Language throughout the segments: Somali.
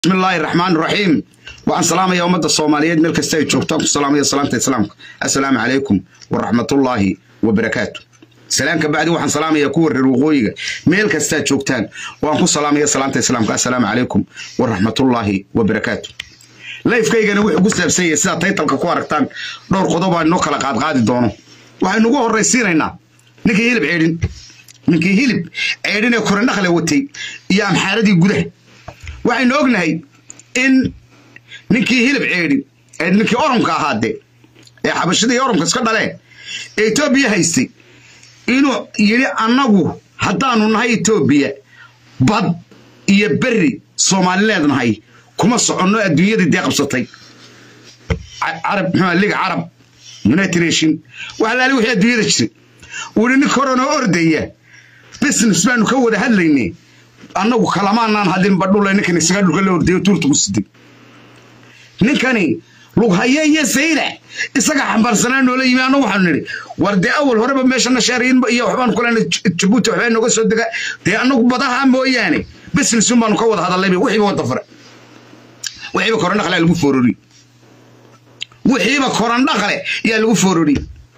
بسم الله الرحمن الرحيم وعن سلام يا أمة الصومالية ملك استاي جوكتاكم السلام يا سلامة السلام السلام عليكم ورحمة الله وبركاته سلام كبعد وعن سلام يا كور الوغوية ملك استاي جوكتان وعن سلام يا سلامة السلام السلام عليكم ورحمة الله وبركاته layfkaygana wuxuu ku saabsan yahay sidaa taytalka ku aragtaan dhowr qodob aan inoo kala qaadqaadi doono waxaynu ugu horraysiinaynaa ninkii hilib ceedhin ninkii hilib ceedhin ee korendhakle watay iyo amxaaradii gudaha waxaynu ognahay in ninkii hilib ceedhin ee ninkii oromka ahaade ee xabashadii oromka iska dhaleen ee etoobiya haystay inuu yidhi annagu haddaanu nahay etoobiya bad iyo berri soomaalileed nahay kuma soconno adduunyadii dee qabsatay carab muxuu liga carab united nation wax laali wixii adduunyada jiray wili nin koronoo ordaya business baanu ka wada hadlaynay annagu kalamaanaan hadin badhule ninkan isaga dhulka la ordayo tuurta ku siday ninkani lughaye iyo sayla isaga xambaarsanaa noola yimi annagu waxaanu nidhi war dee awal horeba meeshana shaariyin iyo waxbaanu kulena jabuuti waxbaa nooga soo dega dee annagu badaha mooyaane businessun baanu ka wada hadallayba wixiiba wada fare wixiiba korandhaqle lagu foorori wixiiba korandhaqle yaa lagu foorori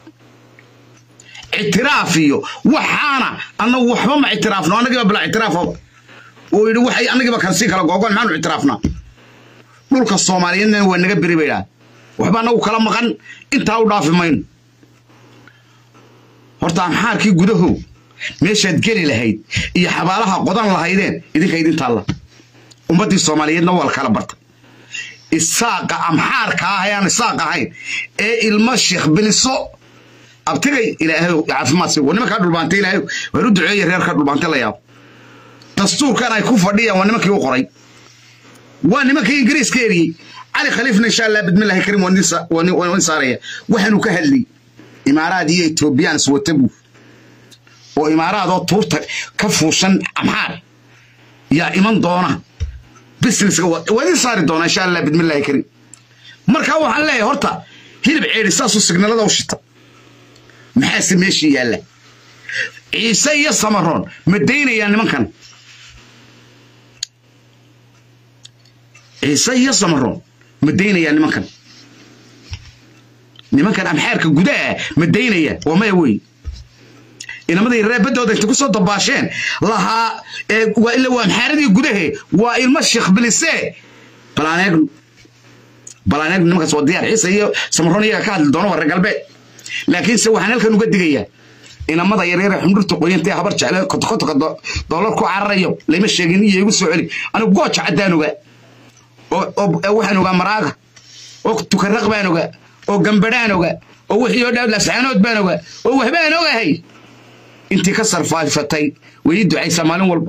ictiraaf iyo waxaana annagu waxba ma ictiraafno annagiiba bila ictiraafaba uu yidhi waxay annagiiba kansii kala googoon maxaanu ictiraafnaa dhulka soomaaliyeedna waa naga beri bay dhaha waxba annagu kala maqan intaa u dhaafi mayno horta amxaarkii gudahow meeshaad geli lahayd iyo xabaalaha qodan lahaydeen idinka idintaalla ummaddii soomaaliyeedna waa la kala bartay isaaqa amxaarka ah ayaan isaaq ahayn ee ilmo sheekh biliso abtigay ilaahay caafimaad si waa nimankaa dhulbaantay ilaahay waar u duceeya reerka dhulbaantay la yaabo dastuurkan ay ku fadhiyaan waa nimankii u qoray waa nimankii ingiriiska eriyey cali khaliifna insha allah bidmillahi karim waa nin saaraya waxaanu ka hadlay imaaraad iyo etoobiyaan iswata buu oo imaaraadoo tuurta ka fuushan amxaar yaa iman doona businesska waa idin saari doona insha allah bidmillahi karim markaa waxaan leeyahay horta hilib ceedhi saasuu signalada u shita maxaase meeshii yaalla ciise iyo samaroon ma daynayaan nimankan ciise iyo samaroon ma daynayaan nimankan nimankan amxaarka gudaha ma daynayaan waa maya wey inamadii reebadooda inta ku soo dabaasheen lahaa waa ila waa amxaaradii gudahe waa ilmo sheekh bilise balaaneegnu balaaneegnu nimankaas waa diyaar ciise iyo samaroon iyaga ka hadli doono waa reer galbeed laakiinse waxaan halkan uga digayaa inamada yaryare xundhurta qoyantee habar jecle kotokotoka doolar ku cararayo lama sheegin iyo igu soo celi anigu gooja caddaan ogaa oo waxaan ogaa maraaga oo tukaraq baan ogaa oo gambadhaan ogaa oo wixii oo dhaa lascaanood baan ogaa oo waxbaan ogahay intii ka sarfaafatay way ii ducaysaa maalin walba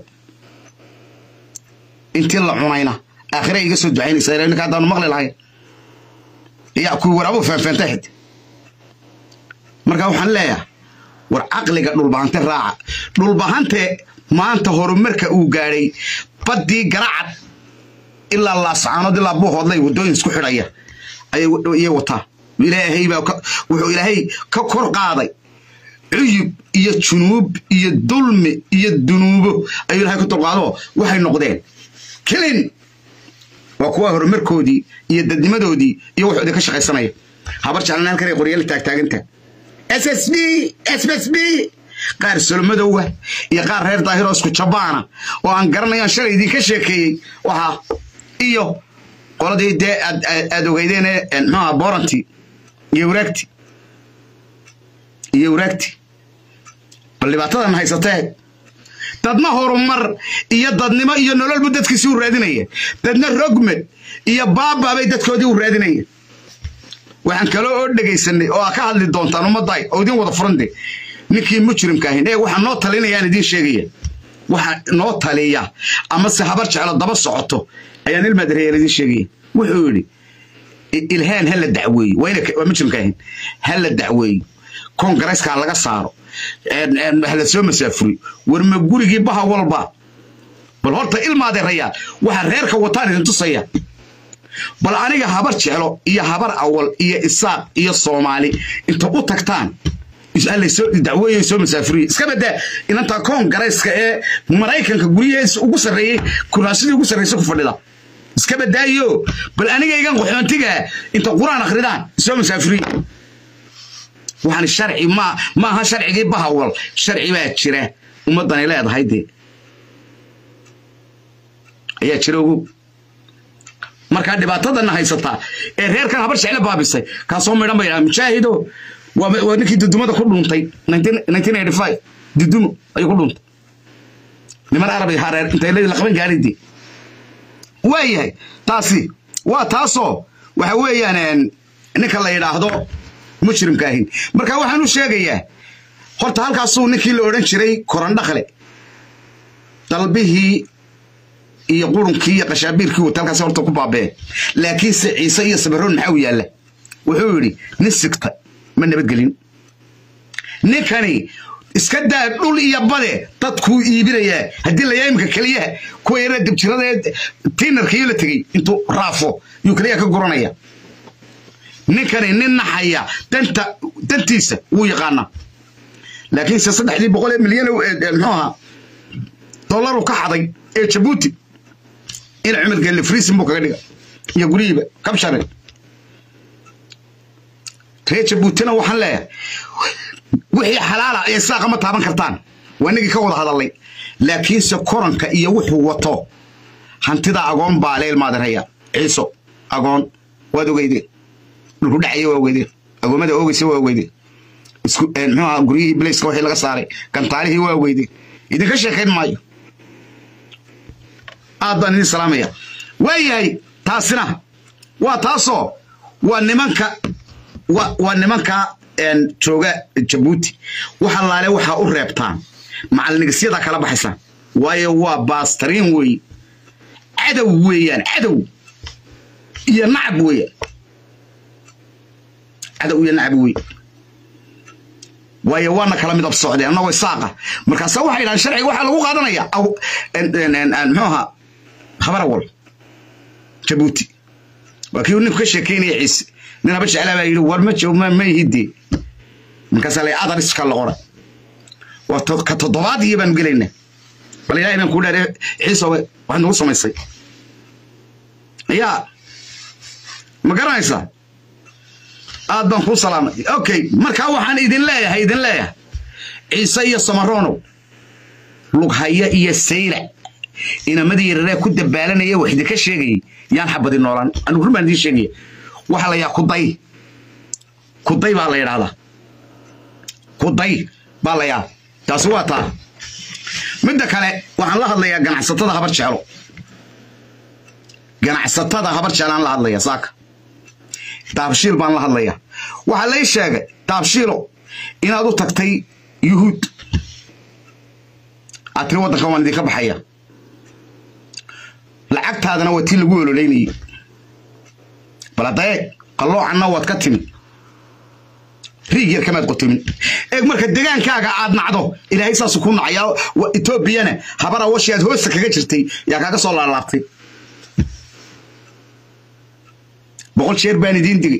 intii la cunayna aakhira iga soo ducaynaysa ninka haddaanu maqli lahayn yaa kuwii waraabo faanfaantay xid marka waxaan leeyahay war caqliga dhulbahante raaca dhulbahante maanta horumarka uu gaadhay baddii garacad ilaa laascaanood ilaa buuhoodlay waddooyin isku xidhaya ayay wataa ilaahay baa wuxuu ilaahay ka kor qaaday cuyub iyo junuub iyo dulmi iyo dunuubo ayuu ilahay ka dulqaado waxay noqdeen kelin waa kuwa horumarkoodii iyo dadnimadoodii iyo wuxoodii ka shaqaysanaya habar jeclan halkan ay qoryala taagtaaganta s s b s s b qaar solomadowa iyo qaar reer daahiroo isku jabaana oo aan garanayo aan shalay idinka sheekeeyey wahaa iyo qoladii dee aad ogeydeen mxuaha boranti iyo waraagti iyo waraagti bal dhibaatadan haysatee dadna horumar iyo dadnimo iyo nololbu dadkiisii u raadinaya dadna rogmed iyo baababay dadkoodii u raadinaya waxaan kaloo oo dhegaysanay oo aa ka hadli doontaan ummadday oo idin wada furande ninkii mujrimka ahayn ee waxaa noo talinayaan idiin sheegaya waxa noo taliya amase habar jeclo daba socoto ayaan ilmaadareeyaan idiin sheegaya wuxuu yidhi ilhaan ha la dacweeyo waa mujrimka ahayn ha la dacweeyo kongareeskaa laga saaro hala soo masaafuriyo warma gurigii baha walba bal horta ilmaadeerayaa waxaa reerka wataan idin tusaya bal aniga habar jeclo iyo habar awal iyo isaaq iyo soomaali inta u tagtaan dacweeye soo masaafuriye iska badaa inantaa koongareyska ee maraykanka guryaheesa ugu sarreeyey kuraasidii ugu sarreysa ku fadhida iska badaayo bal anigaygan qaxoontiga inta qur-aan akhridaan isoo masaafiriin waxaan sharci ma ma aha sharcigii bahawal sharci baa jira ummaddanay leedahay dee ayaa jira ogow markaa dhibaatadana haysataa ee reerkan habar jecle baabisay kaasoo midhan ba yidhaha mujaahido waa ninkii dudumada ku dhuuntay dudumo ayuu ku dhuuntay niman arabi hareer intay la qaban gaaridii waa yahay taasi waa taasoo waxa weeyaan ninka la yidhaahdo mujrimka ahin marka waxaan u sheegayaa horta halkaasuu ninkii la odhan jiray korandhakle dalbihii iyo qurunkii iyo qashaabiirkii wata halkaas horta ku baabeen laakiinse ciise iyo sabiroon maxaa u yaalla wuxuu yidhi nin sigta ma nabadgelin ninkani iska daa dhul iyo bade dadkuu iibinayaa haddii la yaimka keliyaha kuwa yara dibjirada tiinarkiiyo la tegey intuu raafo yuu keliyaha ka guranaya ninkani nin naxaya danta dantiisa wuu yaqaanaa laakiinse saddexdii boqol ee milyan muxuu ahaa dollaru ka xaday ee jabuuti in cumar gelle friisin buu kaga dhiga iyo guryihiiba kabshare reer jabuutina waxaan leeyahay wixii xalaala ee saaqa ma taaban kartaan waa nigii ka wada hadalay laakiinse koranka iyo wuxuu wato hantida agoon baa leel maadaraya ciiso agoon waad ogeydeen dhulku dhacaya waa ogeydeen agoomada oogeysa waa ogeydeen isku muxuu ahaa guryihii bilayska wixii laga saaray gantaalihii waa ogeydeen idinka sheekayn maayo aad baan idin salaamaya waa yahay taasina waa taasoo waa nimanka waa nimanka jooga jabuuti waxa laale waxaa u reebtaan macalinigisyada kala baxaysa waayo waa baastariin weeye cadow weeyaan cadow iyo nacab weeyaan cadow iyo nacab weeye waayo waana kala midab socdeen annagoo isaaqa markaasa waxay yidhahaan sharciga waxaa lagu qaadanaya muxuu ahaa habarawal jabuuti waa kii ninku ka sheekeynaya ciise nin haba jeclaa baa yidhi war ma joog ma ihidee markaasaa la adariska la qoray waa ka toddobaad iyo baanu gelaynaa bal ilaahay baan kuu dhaare ciisowe waxaad nagu samaysay yaa ma garanaysaa aad baan kuu salaamay okay markaa waxaan idin leeyahay idin leeyahay ciise iyo samaronow lughaya iyo sayla inamadii yararee ku dabaalanaya wax idinka sheegayay yaan xabadi noolaan anigu run baan idiin sheegaya waxaa la yidhaha kuday kuday baa la yidhahdaa kuday baa la yidhahdaa taasi waa taa midda kale waxaan la hadlayaa ganacsatada habar jeclo ganacsatada habar jeclaan la hadlaya saaka daabshiil baan la hadlayaa waxaa lay sheegay daabshiilo inaad u tagtay yuhuud aad tiri waddankan waan idinka baxaya lacagtaadana waa tii lagu ololeynayay bal haddaeeg qalloocanna waad ka timi riig yar kamaad qotomin eeg marka degaankaaga aad nacdo ilaahay saasu ku nacayaa etoobiyana habara washi aad hoosta kaga jirtay yaa kaaga soo laalaabtay boqol jeer baan idiin digay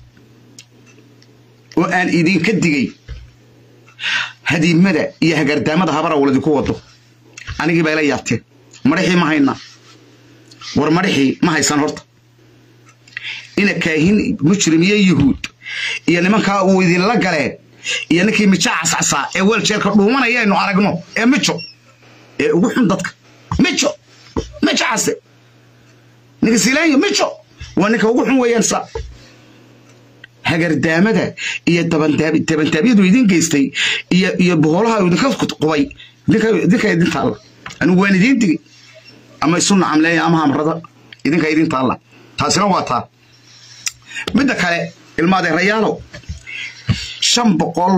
oo aan idinka digay hadiimada iyo hagardaamada habara waladinku wado anigii bay la yaabteen madhaxii ma haynaa war madhaxii ma haysan horta ina kaahin mujrim iyo yuhuud iyo nimankaa uu idinla galeen iyo ninkii mijo cascasaa ee weeljeerka dhuumanaya aynu aragno ee mijo ee ugu xun dadka mijo mijo case ninka silaanyo mijo waa ninka ugu xun weeyaan sa hagardaamada iyo dabantaabyadu idin geystay iyo iyo boholaha idinka qubay idinka idin taalla anigu waan idiin digay ama isu nacamleeya ama hamrada idinka idin taalla taasina waa taa midda kale ilmaadeerayaalow shan boqol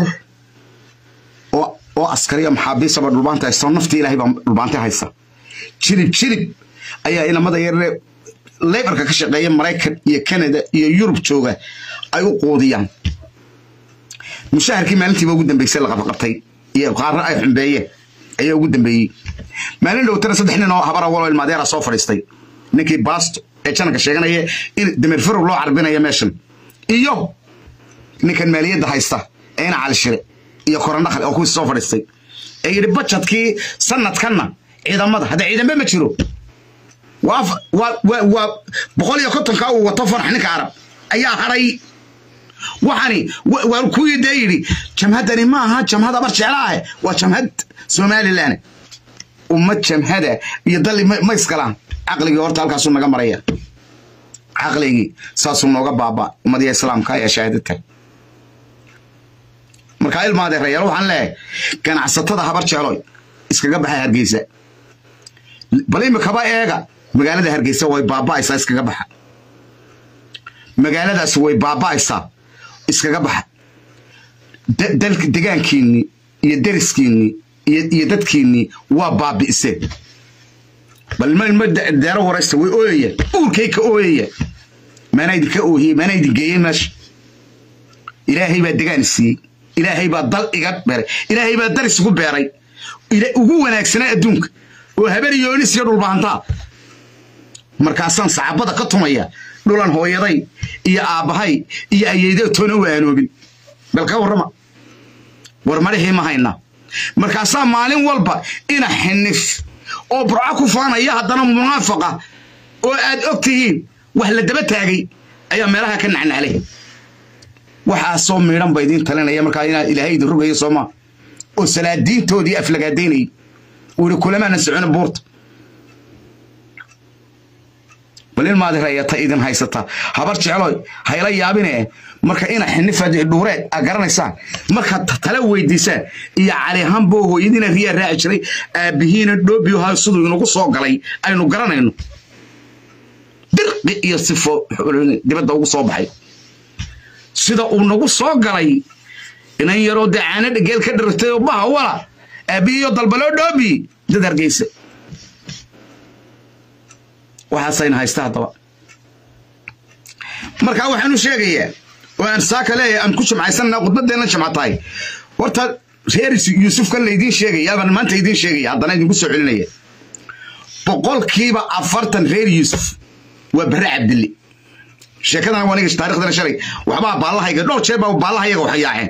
oo askariya maxaabiisaba dhulbaanta haysta naftii ilaahay baa dhulbaanta haysa jilib jilib ayaa inamada yaree leybarka ka shaqeeya maraykan iyo canada iyo yurub jooga ay u quudiyaan mushaharkii maalintiiba ugu dambeysay la qabqabtay iyo qaarna ay xumbeeyeen ayaa ugu dambeeyey maalin dhowtana saddex nin oo habara walo ilmaadeera soo fadhiistay ninkii baasto ee jananka sheeganaya in dameer farog loo carbinayo meeshan iyo ninkan maaliyadda haysta ee ina calishire iyo korandhaqal oo kuwii soo fadhiistay ee yidhi bajadkii sanadkanna ciidamada hadda ciidambe ma jiro waa boqol iyo kontonka uu wato farax ninka carab ayaa hadhay waxani waa kuwii dee yidhi jamhaddani ma aha jamhad abar jeclaahe waa jamhad somalilan ummad jamhada iyo dali ma iskalaan caqligii horta halkaasuu naga maraya caqligii saasuu nooga baaba ummadiya islaamka ayaa shahaadadka markaa ilmaadee rayaal waxaan leeyahay ganacsatada habar jecloy iskaga baxa hargeysa bal imikaba eega magaalada hargeysa way baaba'aysaa iskaga baxa magaaladaas way baaba'aysaa iskaga baxa degaankiinnii iyo deriskiinnii iyo dadkiinnii waa baabi'iseen bal ilma deero waraysta way ooyayaan uurkay ka ooyayaan maana idinka oohiyey maana idin geeyey meesha ilaahay baa degaan siiyey ilaahay baa dal iga beeray ilaahay baa daris ugu beeray ugu wanaagsanaa adduunka oo habar yoonis iyo dhulbaantaa markaasaan saxaabada ka tumaya dhulan hooyaday iyo aabbahay iyo ayeydee toona u aanoobin bal ka warrama war marixii ma haynaa markaasaa maalin walba ina xinif oo burco ku faanaya haddana munaafaqa oo aad og tihiin wax la daba taagay ayaa meelaha ka nacnaclay waxaasoo miidhan ba idiin talinaya markaa inaa ilaahay idin rogayo soomaa oo salaadiintoodii aflagaadaynayay wuri kulamaana socona buurta bal ilmaadi rayata idin haysata habar jecloy hayla yaabine marka ina xinifa dhuureed a garanaysaan markaad tala weydiisaan iyo calihanbo hooyadiina riyaa raaci jiray aabbihiina dhoobiyoha siduu inagu soo galay aynu garanayno dirqi iyo sifo dibadda ugu soo baxay sida uu nagu soo galay inan yaroo dee caana dhegeel ka dhirtay oo baha wala aabbihiiyo dalbaloo dhoobi dad hargeysa waxaasayna haysta haddaba markaa waxaan u sheegayaa oo aan saaka leeyahay aan ku jimcaysanana khudbadeenna jimca tahay horta reer yuusufkan laydiin sheegaya baan maanta idiin sheegaya haddana idinku soo celinaya boqolkiiba afartan reer yuusuf waa barre cabdille sheekadana waa niga taarikhdana shalay waxbaa baallahayga dhowr jeer baa baallahayaga waxyaaceen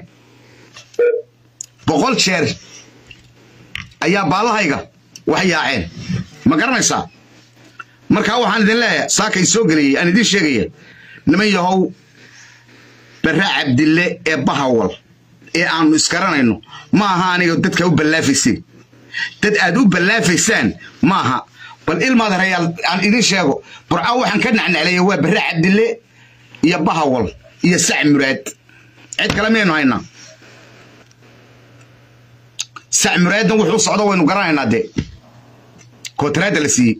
boqol jeer ayaa baallahayga waxyaaceen ma garanaysaa markaa waxaan idin leeyahay saakay soo geliyey aan idiin sheegaya niman yahow barre cabdille ee bahawal ee aanu iskaranayno ma aha aniga dadka u ballaafayseen dad aad u ballaafaysaan maaha bal ilmaad rayaal aan idiin sheego burca waxaan ka nacnacleeya waa barre cabdille iyo bahawal iyo sac muraad cid kale miyaynu haynaa sac muraaddan wuxuu socdo waynu garanaynaa dee kootaraadda la siiyey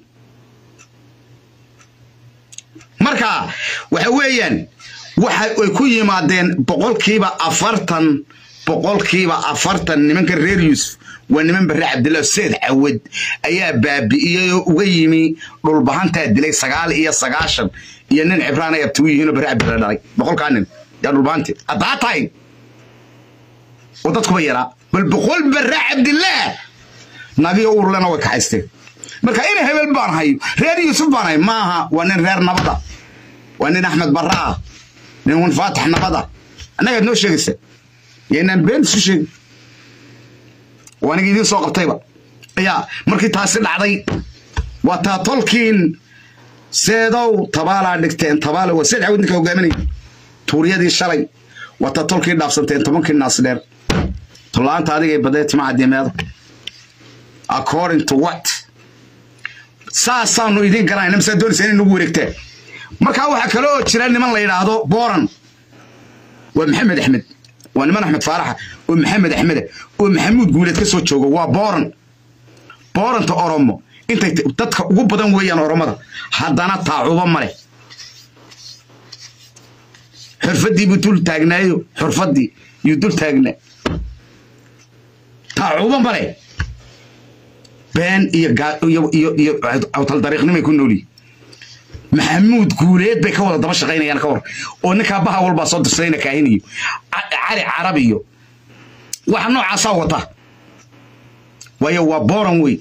marka waxa weeyaan waxa ay ku yimaadeen boqolkiiba afartan boqolkiiba afartan nimanka reer yuusuf waa niman barre cabdillah seed cawad ayaa baabi'iyey oo uga yimi dhulbahantaa dilay sagaal iyo sagaashan iyo nin cibraan ay abtigu yihiinoo barre cabdillah dhalay boqolkaa nin yaa dhulbahanti haddaa tahay oo dadkuba yaraa bal boqol barre cabdillah nagiyo urlena way kaxaysteen marka ina hebel baan hayo reer yuusuf baan hay maaha waa nin reer nabada waa nin axmed barra ah nin faatax nabada annagaad noo sheegaysa yaynaan been isu sheegin waa aniga idiin soo qabtayba yaa markii taasi dhacday waa taa tolkiin seedow tabaalaa dhigteen tabaala waa seed cawd ninka hogaaminaya tuuryadii shalay waa taa tolkii dhaafsanteen tobankii naas dheer tolaanta adigay badee tima cadiimeeda according to what saasaanu idiin garanayna masaa doonaysa inay nagu wareegtaan markaa waxaa kale oo jira niman la yidhaahdo booran waa maxamed axmed waa niman axmed faaraxa oo maxamed axmeda oo maxamuud guuleed ka soo joogo waa booran booranta oromo intay dadka ugu badan weeyaan oromada haddana taacuba male xurfaddii buu dul taagnaayo xurfaddii yuu dul taagnaa taacuba male been iyo awtal dariiqnimay ku noolyihin maxamuud guuleed bay ka wada daba shaqaynayaan ka hor oo ninkaa baha walbaa soo dirsadayna kaahinayo cali carab iyo waxa noocaasaa wata waayo waa booran wey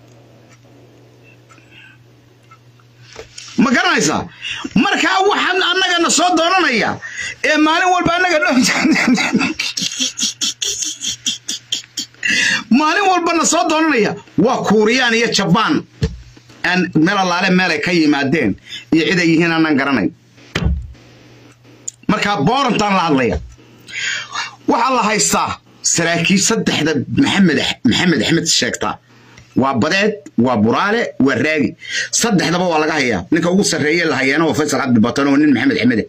ma garanaysaa markaa waxaan annagana soo doonanaya ee maalin walba annaga maalin walbana soo doonanaya waa kuuriyaan iyo jabaan aan meel allaale meelay ka yimaadeen iyo cid ay yihiin aanan garanayn markaa boorantaan la hadlaya waxaa la haystaa saraakiil saddexda maxamed maxamed axmed sheegtaa waa badeed waa buraale waa raagi saddexdaba waa laga hayaa ninka ugu sarreeye la hayaana waa faysal cabdi batan oo nin maxamed axmede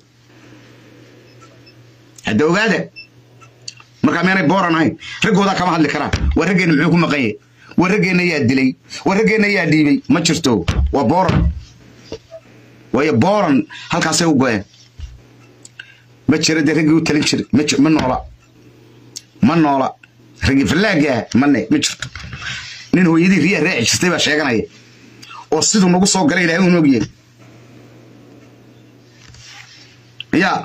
hadda ogaada markaa meenay booran ahayn raggoodaa kama hadli karaan waa raggeenna muxuu ku maqan yahay waa raggeenna yaa dilay waa raggeenna yaa dhiibay ma jirto waa booran waayo booran halkaasay u go'een ma jira dee raggii u talin jiray ma ji- ma noola ma noola raggii fallaaga ah mane ma jirto nin hooyadii riyaa raaci jirtay baa sheeganaya oo siduu nagu soo galay ilaahay un ogyahay yaa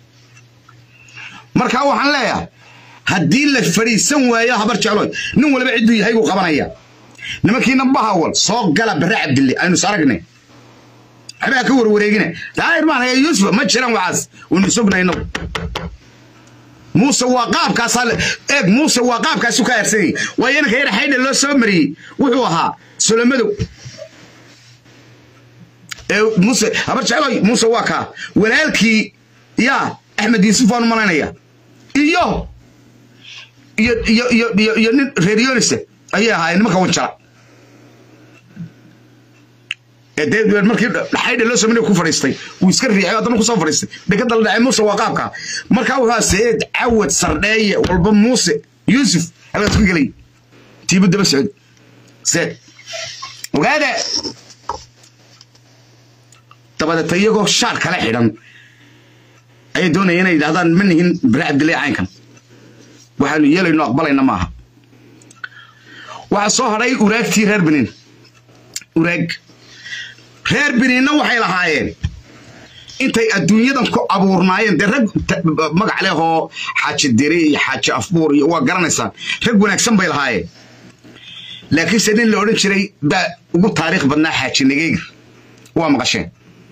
markaa waxaan leeyahay haddii la fadhiisan waayo habar jecloy nin waliba cidduu yahay buu qabanaya nimankiina bahawal soo gala barre cabdille aynu is aragnay waxbaa ka warwareegina daahir maan haya yuusuf ma jiran waxaas waynu sugna inagu muuse waa qaabkaasaa le- eeg muuse waa qaabkaasu ka arsanyay waayo inanka yar xaydha loo soo mariyey wuxuu ahaa solomadow ee muuse habar jecloy muuse waa kaa walaalkii yaa axmed yuusuf waan u malaynaya iyo iyo iyo iyo iyo iyo nin reer yonise ayay ahaayeen nimanka wanjara ee dee markii xaydha loo sameynay ku fadhiistay wuu iska riixay haddana kusoo fadhiistay dhegada la dhacay muuse waa qaabka markaa wuxuu ahaa saeed cawad sardheeye walba muuse yuusuf halkaas ku gelay tiibu daba socod seed ogaada dabadeeta iyagoo shaar kala xidhan ayay doonaya inay yidhahdaan ma nihin bare cabdillah caynkan waxaanu yeelayno aqbalayna maaha waxaa soo hadhay uraagtii reer benin uraag reer beninna waxay lahaayeen intay adduunyadan ku abuurnaayeen dee rag ta- magac leh oo xaaji diri iyo xaaji afbuur iyo waa garanaysaan rag wanaagsan bay lahaayeen laakiinse nin la odhan jiray baa ugu taariikh badnaa xaaji nageegir waa maqasheen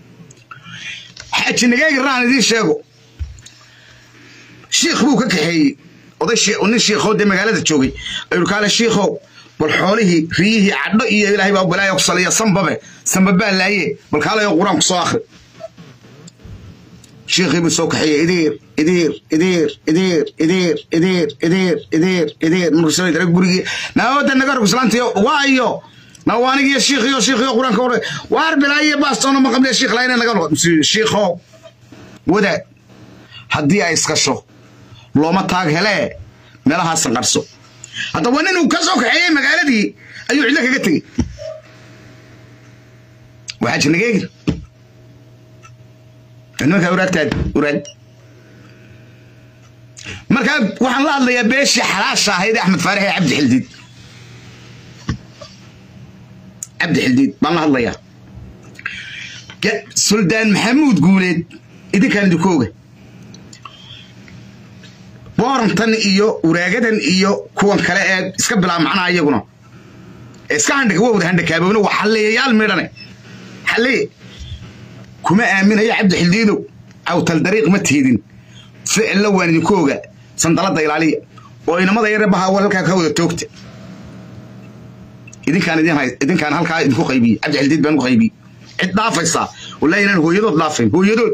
xaaji nageegir raan idiin sheego shiikh buu ka kaxeeyey oday shi- nin shiikhoo dee magaalada joogay ayuu kaale shiikhow bal xoolihii riyihii cadho iyo ilaahay baa balaayo ku saliya sanbabe sanbabaa laaye bal kaalayo qur-aan ku soo akhri shiikhii buu soo kaxeeyey idiir idiir idiir idiir idiir idiir idiir idiir idiir markuu soo dara gurigii naawada naga rog islaantiyo waayo nawaanigiyo shiikhiyo shiikhiyo qur-aanka hore waar bilaayo baastoona ma qabliya shiikh laayna naga noqo shiikhow wadaad haddii ay iskasho looma taag helee meelahaasan qarso haddaba ninuu ka soo kaxeeyey magaaladii ayuu cidlo kaga tegey waxaa jirnageegi nimankaa uraagtaad uraag markaa waxaan la hadlayaa beeshii xalaasha ahayd ee axmed faarax ee cabdi xildiid cabdi xildiid baan la hadlayaa Ga- suldaan maxamuud guuleed idinkaan idinku oga boorantan iyo uraagadan iyo kuwan kale ee iska bilaab macnaha iyaguna ee iska handhig waa wada handhakaabowna waa xalliyayaal midhane xalliye kuma aaminayo cabdi xildiidow cawtal dariiq ma tiidin ficilla waan idinku oga sandalada ilaaliya oo inamada yare baha halkaa ka wada toogta idinkaan idin hay idinkaan halkaa idinku qaybiye cabdi xildiid baan ku qaybiye cid dhaafaysaa wallahi inaan hooyadood dhaafayn hooyadood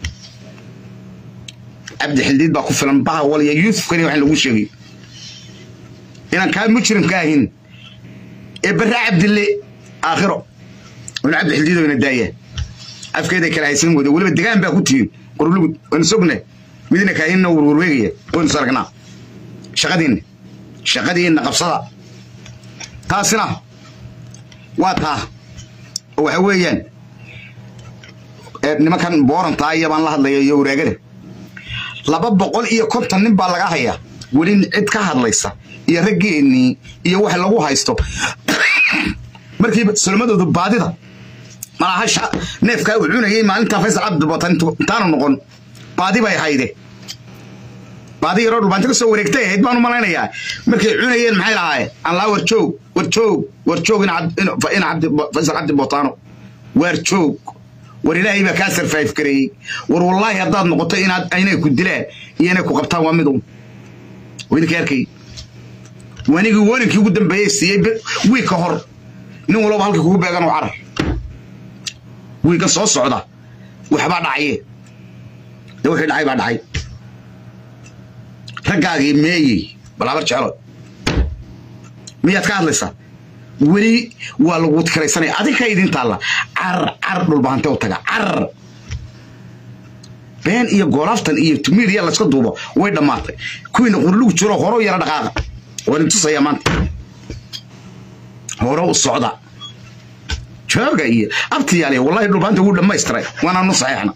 cabdi xildiid baa ku filan baha waliya yuusuf kani waxaan lagu sheegay inaan kaa mujrimka ahin ee barre cabdille aakhiro ina cabdi xildiid ina daaya afkeeda kala haysan wada weliba degaan baa ku tihin qorlugud waynu sogne midina kaahinna warwarweegaya waynu is aragnaa shaqadiinna shaqadiinna qabsada taasina waa taa oo waxa weeyaan ee nimankan boorantaa iyo baan la hadlaya iyo waraagada laba boqol iyo konton nin baa laga hayaa weli cid ka hadlaysa iyo raggeennii iyo wax lagu haysto markiiba solomadoodu baadida malaha neefkaa uu cunayay maalintaa faysal cabdibatan intaanu noqon baadi bay hayde baadi yaroo dhulbaanti ka soo wareegtay ahayd baan u malaynayaa markay cunayeen maxay lahaayeen anlaa war joog war joog war joog ina cabdi faysal cabdi botaano waar joog war ilaahay baa kaa sarfaif gareeyey war wallaahi haddaad noqoto inaad inay ku dilaan iyo inay ku qabtaan waa mid un waa idinka arkay wanigii waninkii ugu dambeeyey siiyey wiig ka hor nin walba halkii kugu beegan oo carar wiiga soo socda waxbaa dhacaye dee wixii dhacay baa dhacay raggaagii meeyey balaabar jecelo miyaad ka hadlaysaa weli waa lagu karaysanaya adinka idin taalla carar carar dhulbahante u taga carar been iyo goolaftan iyo tumiiriya layska duubo way dhammaatay kuwiina qurlugu jiro hore u yara dhaqaaqa waan intusaya maanta hore u socda jooga iyo abtiyaale wallahi dhulbahanta wuu dhammaystiray waanaanu saxeexna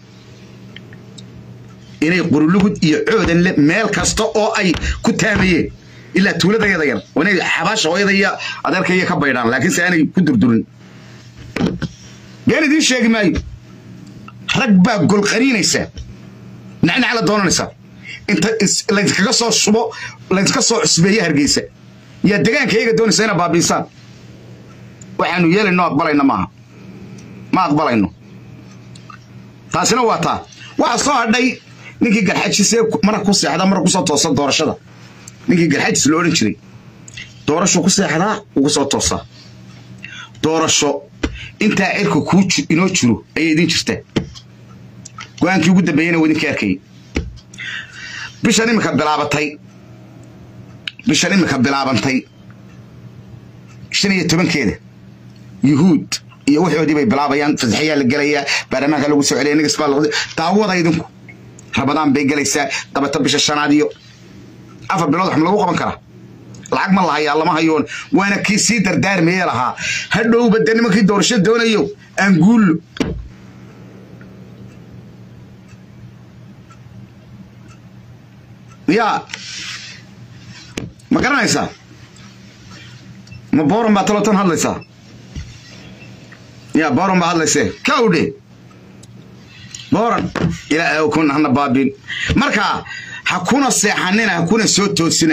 inay qurulugud iyo coodan le meel kasta oo ay ku taamayeen ilaa tuuladayada yar waa inay xabaasha hooyada iyo adeerkaiyo ka baydhaan laakiin se aanay ku durdurin been idiin sheegi maayo rag baa golqaniinaysa nacnac la doonanaysaa inta laydinkaga soo shubo laydinka soo cusbeeya hargeysa yaa degaanka iyaga doonaysa ina baabiisaan waxaanu yeelayno aqbalayna maaha ma aqbalayno taasina waa taa waxaa soo hadhay ninkii garxajisee mara ku seexda mara kusoo toosa doorashada ninkii garxajis lo odhan jiray doorasho ku seexdaa ugu soo toosaa doorasho intaa cirka kuu inoo jiro ayay idin jirtaa go-aankii ugu dambeeyena waa idinka arkayay bishan imika bilaabatay bishan imika bilaabantay shan iyo tobankeeda yuhuud iyo waxoodii bay bilaabayaan fasaxayaa la gelayaa baarlamaanka lagu soo celiya nigas baa laqdi daawada idinku rabadaan bay gelaysaa dabata bisha shanaad iyo afar bilood wax ma lagu qaban karaa lacag ma lahayaa lama hayoon waana kii sii dardaarmayee lahaa hadhowba dee nimankii doorasho doonayo aan guullo yaa ma garanaysaa ma booran baa talotan hadlaysaa yaa booran baa hadlaysee kawdhe booran ilaa kun hana baabin marka ha kuna seexanina ha kuna soo toosina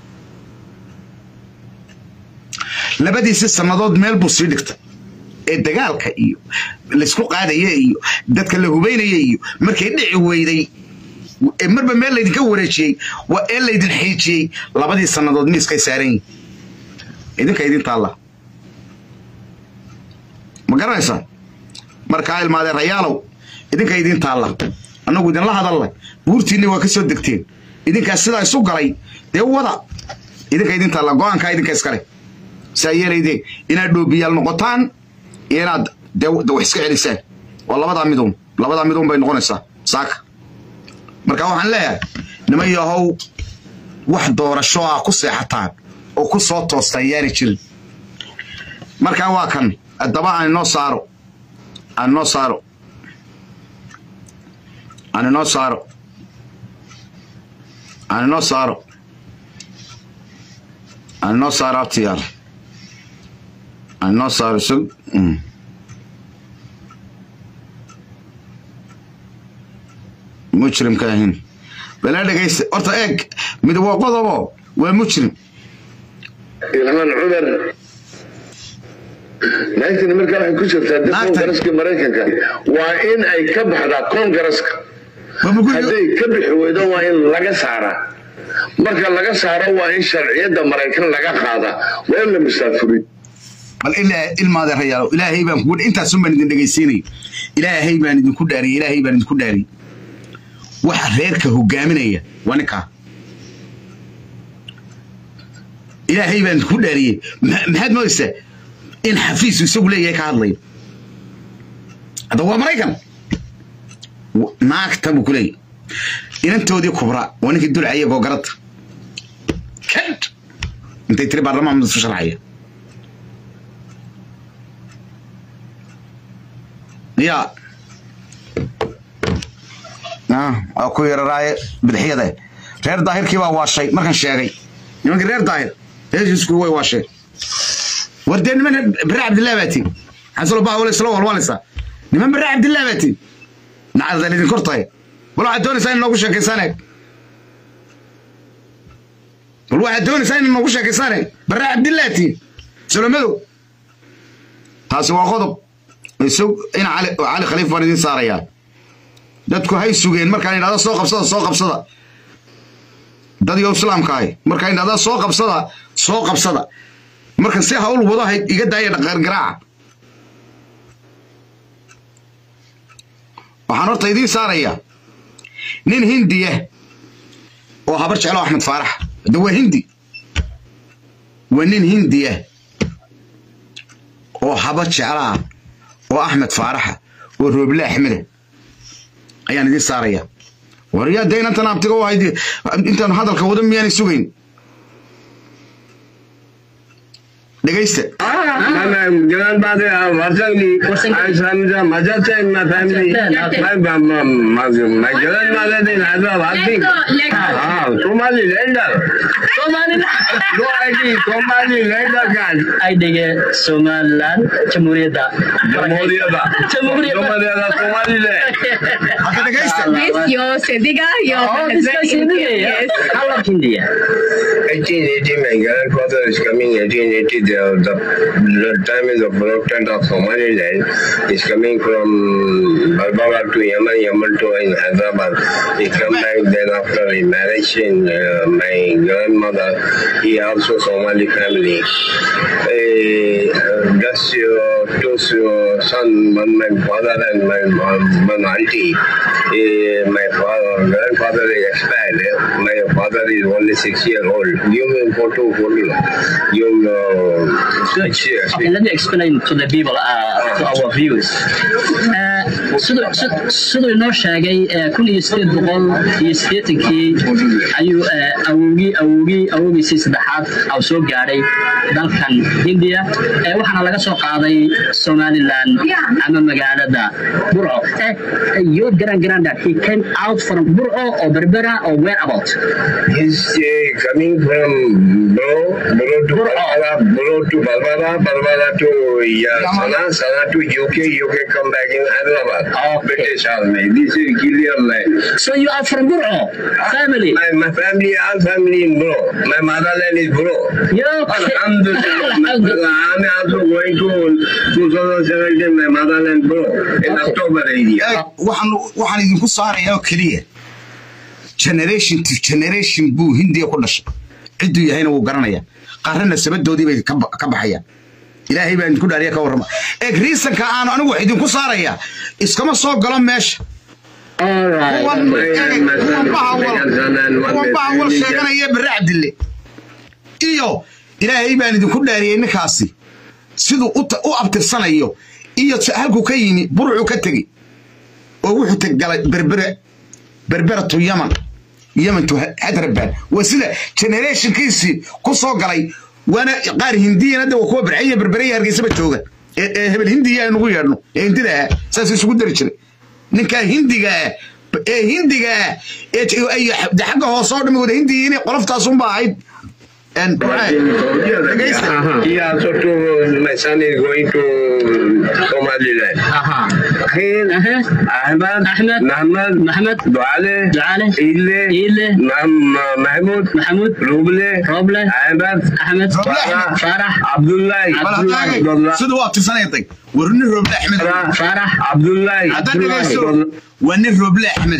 labadiisi sannadood meel buu sii dhigtay ee dagaalka iyo laysku qaadaya iyo dadka la hubaynaya iyo markay dhici weyday ee marba meel laydinka wareejiyey waa ee laydin xiijiyey labadii sannadood miiskay saaran yihin idinka idin taalla ma garanaysaa markaa ilmaadee rayaalow idinka idin taalla annagu idinla hadalla buurtiinni waa ka soo degteen idinkaas sidaa isu galay dee wada idinka idin taalla go-aankaa idinka iskale saa yeelaydee inaad dhoobiyaal noqotaan iyo inaad dee wax iska celisaan waa labadaa miduun labadaa miduun bay noqonaysaa saaka marka waxaan leeyahay niman yahow wax doorasho ah ku seexataan oo ku soo toostaan yaani jirin markaa waa kan haddaba aan inoo saaro aan inoo saaro aan inoo saaro aan inoo saaro aan inoo saaro abtiyaal aan inoo saaro isag mujrimka ahin bala dhegaysta horta eeg mid waa qodobo waa mujrim ilhaan cumar naagtani markaa waxay ku jirtaa dib koongaraska maraykanka waa in ay ka baxdaa koongaraska hadday ka bixi weydo waa in laga saaraa marka laga saaro waa in sharciyadda maraykan laga qaadaa waa in la musaafuriy bal ilaa ilmaade rayaalo ilaahay baan kugu intaasun baan idin dhegaysiinay ilaahay baan idinku dhaariyey ilaahay baan idinku dhaariyey waxa reerka hogaaminaya waa ninkaa ilaahay baan idinku dhaariyey maxaad moodaysaa in xafiisu isagu leeyahay ka hadlayo hadda waa maraykan naagta buu ku leeyahy inantoodii kubra waa ninkii dulcaya googarada kad intay tiri baarlamaan mid isu sharxaya ya waa ku yararaaye bidixyada reer daahirkii baa waashay markan sheegay nimankii reer daahir heshiisku way waasheen war dee niman bare cabdillah baatiin xasalo baa wala isla walwalaysaa niman bare cabdillah baatiin nacdadan idin kor tahay bal waxaad doonaysaa in noogu sheekaysaan eeg bal waxaad doonaysaa in noogu sheekaysaan eeg bare cabdillah tiin salomadow taasi waa qodob isag in cali cali khaliif baan idin saarayaa dadku hay sugeen markaan idhahda soo qabsada soo qabsada dad iyo islaamka ahi markaan idhahda soo qabsada soo qabsada marka si hawl wado hayd iga daaya dhaqaargaraaca waxaan horta idiin saarayaa nin hindiya oo habar jeclo axmed faarax hadda waa hindi waa nin hindiya oo habar jeclaa oo axmed faaraxa oo rooble axmeda ayaan idiin saaraya waryaa dee inantan abtiga u ahayd intaan hadalka wada miyaanay sugayn dhegaysta My grandmother uh, Varsangli, I am the mother in my family. My, my, my, my grandmother in Hyderabad. Ah, Somali lender. No ID, Somali lender card. aydhige somalilan jamhuuriyadda Jamhuriyada. Jamhuriyada. Jamhuriyada Somaliland. hadda dhegaysta This your Sediga, your Oh, this husband guy's in India. yes. How about India? 1880, my grandfather is coming 1880. The, the, the time is the production of Somaliland is coming from Barbara to Yemen, Yemen to in Hyderabad. He come back then after the marriage in uh, my grandmother. He also Somali family. Uh, just uh, two uh, son, one my father and my mom, one auntie. Uh, my father, grandfather is expired. My father is only six year old. Give me photo, photo. Give me uh, six years. Okay, let me explain to the people, uh, to our viewers. Uh, siduu sid- siduu inoo sheegay uh, kun iyo sideed boqol iyo siddeetankii ayuu uh, awowgii awowgii awowgiisii saddexaad au soo gaadhay dalkan hindiya uh, waxaana laga soo qaaday somaliland ama magaalada burco uh, your grand granddad he came out from burco or berbera or where about He's uh, coming from Bro, Bro to Barbara, Bro to Barbara, Barbara to yeah, Sana, Sana to UK, UK come back in Hyderabad. Okay. British Army. This is Gilliam line. so you are from burco family My, my family, all family in Bro. My motherland is Bro. yeah, okay. Alhamdulillah. I'm also going to 2017, my motherland Bro, in Okay. October area. Eeg, waxaan waxaan idinku saarayaa oo keliya generation to generation buu hindiya ku dhashay cidduu yahayna wuu garanaya qaarana sabadoodii bay ka ba- ka baxayaan ilaahay baa idinku dhaariya ka warrama eeg riisanka aan anigu wax idinku saaraya iskama soo galo meesha All right. kuwan eeg, kuwan bahawal kuwan bahawal sheeganaya barre cabdille iyo ilaahay baan idinku dhaariyey ninkaasi siduu u ta- u abtirsanayo iyo si- halkuu ka yimi burucuu ka tegey oo wuxuu teg galay berbere berbera to yaman yaman to hyderabad waa sida generationkiisii ku soo galay waana qaar hindiyana de waa kuwa barxaya berberaya hargeysaba jooga ee ee hebel hindiya aynugu yeedhno ee hindida ah saas isugu dari jiray ninkaa hindiga ah ee hindiga ah ee j- ay de xagga hoose oo dhami wada hindiya inay qoloftaasunba ahayd En, dhegaysta. He also to my son is going to Somaliland. Aha. Akhil, Uh-huh. Ahmad, Ahmed, Muhammad, Mohammed, Duale, Duale, Ile, Ile, Mam- Mahmoud, Mahmoud, Ruble, Roble, Ahmad, Ahmed, Roble, Farah, Farah, Abdullah, Bal Abdullah, hadaagay, Abdullah, sida u abtirsanayatay war nin rooble axmed Farah, Abdullah, haddaad Abdullah, dhegaysto Abdullah. waa nin rooble axmede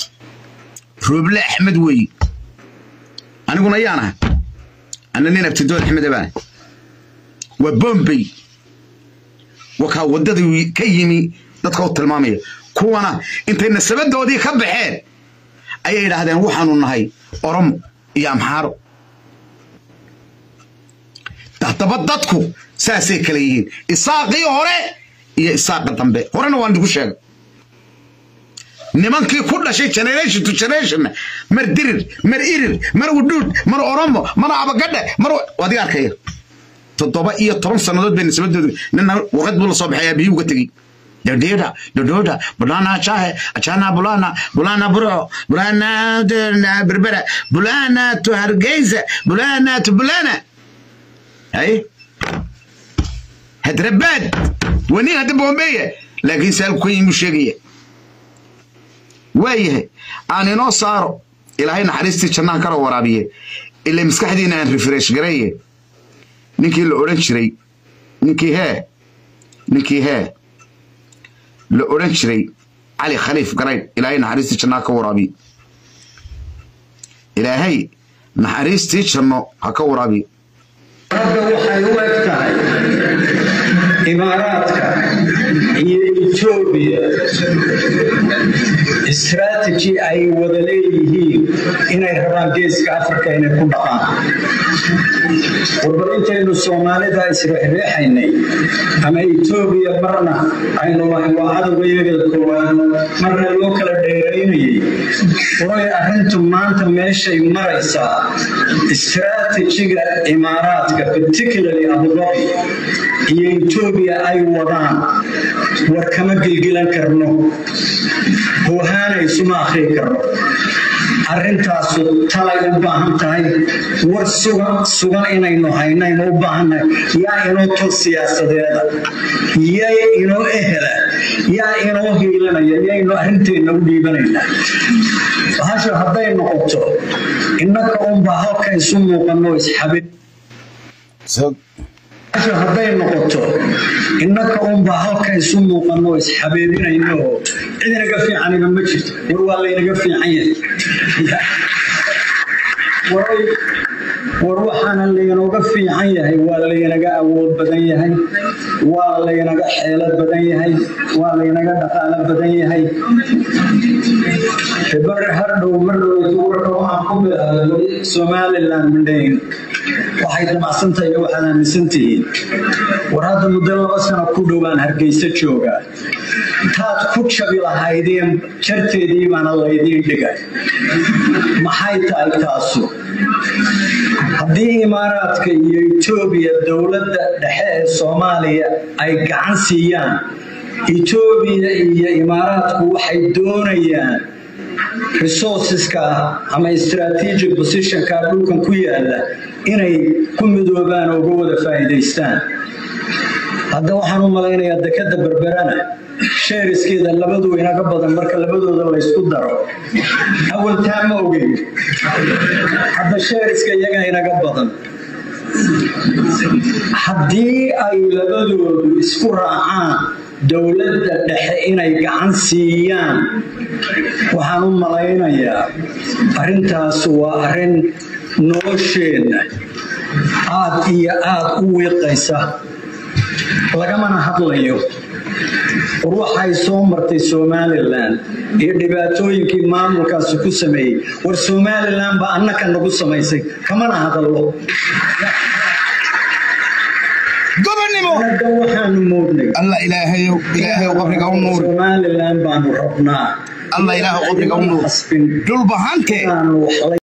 rooble axmed weeye aniguna yaan aha ana nin abtidood axmede baan waa bombay wakaa waddadii ka yimi dadka u tilmaamaya kuwana intay nasabadoodii ka baxeen ayay yidhaahdeen waxaanu nahay oromo iyo amxaaro haddaba dadku saasay kala yihiin isaaqii hore iyo isaaqa dambe horena waan idigu sheegay nimankii ku dhashay generation to generation mar dirir mar irir mar udhuud mar oromo mar abagadhe mar adiga arkaya toddoba iyo toban sannadood bay nisbadoodu nina warqad buu la soo baxay aabihii uga tegey dodeda dododa bulana chahe achana bulana bulana buro bulana de- berbera bulana to hargeysa bulana to bulana hay hadrabaad wani hadda bombeya laakiin saalku ka yimi sheegaya waayahay aan inoo saaro ilaahay naxariistii jannaha kala waraabiye ila maskaxdiina aan refresh gareeye ninkii la odhan jiray ninkii hee ninkii hee la odhan jiray cali khaliif garayd ilaahay naxariistii jannaha ka waraabiye ilaahay naxariistii janno ha ka waraabiye hadda waxay u eg tahay imaaraadka iyo etoobiya strategy ay wada leeyihiin inay rabaan geeska africa inay ku dhaqaan warbal intaynu soomaalida isreexreexaynay ama etoobiya marna aynu lahayn waa cadowgayaga koowaad marna loo kala dheeraynayay way arrintu maanta meeshay maraysaa stratejiga imaaraadka particularly abudabi iyo etoobiya ay wadaan war kama gilgilan karno hohaanaysuma akhrii karno arrintaasu talay u baahan tahay war sugan sugan inaynu haynaynu u baahannahay yaa inoo tol siyaasadeeda yay inoo ehela yaa inoo hiilanaya yaynu arrinteenna u dhiibanaynaa bahasha hadday noqoto innaka unbaa halka isu muuqanno isxabin bahasha hadday noqoto innaka unbaa halka isu muuqanno isxabeebinayno oo cid inaga fiicaniba ma jirto war waa laynaga fiican yahay war waxaana laynooga fiican yahay waa laynaga awood badan yahay waa laynaga xeelad badan yahay waa laynaga dhaqaalo badan yahay bar hardhow mardhow warka waxaan ku bilaabay somaliland mandhayn waxay damacsantahay iyo waxaad aaminsantihiin war hadda muddo laba sano ku dhowaan hargeysa joogaa taad ku jabi lahaydeen jarteedii baana laydiin dhigay maxay tahay taasu haddii imaaraadka iyo etoobiya dowladda dhexe ee soomaaliya ay gacan siiyaan etoobiya iyo imaaraadku waxay doonayaan resourceska ama strategic positionka dhulkan ku yaala inay ku midoobaan oo uga wada faa'iidaystaan hadda waxaan u malaynayaa dekada berberana sheeriskeeda labadu inaga badan marka labadooda laysku daro awaltaa ma ogeyn hadda sheeriska iyaga inaga badan haddii ay labadoodu isku raacaan dowladda dhexe inay gacan siiyaan waxaan u malaynayaa arrintaas waa arrin nolosheenna aad iyo aad u wiiqaysa lagamana hadlayo war waxay soo martay somalilan iyo dhibaatooyinkii maamulkaasi ku sameeyey war somalilan baa annaka nagu samaysay kamana hadallo gobonnimo anaga waxaanu moodnay alla ilaahayow ilaahayow qabriga u nuuri somalilan baanu rabnaa alla ilaahu qabriga u nuuri Asbin. dhulbahante inaanu wax la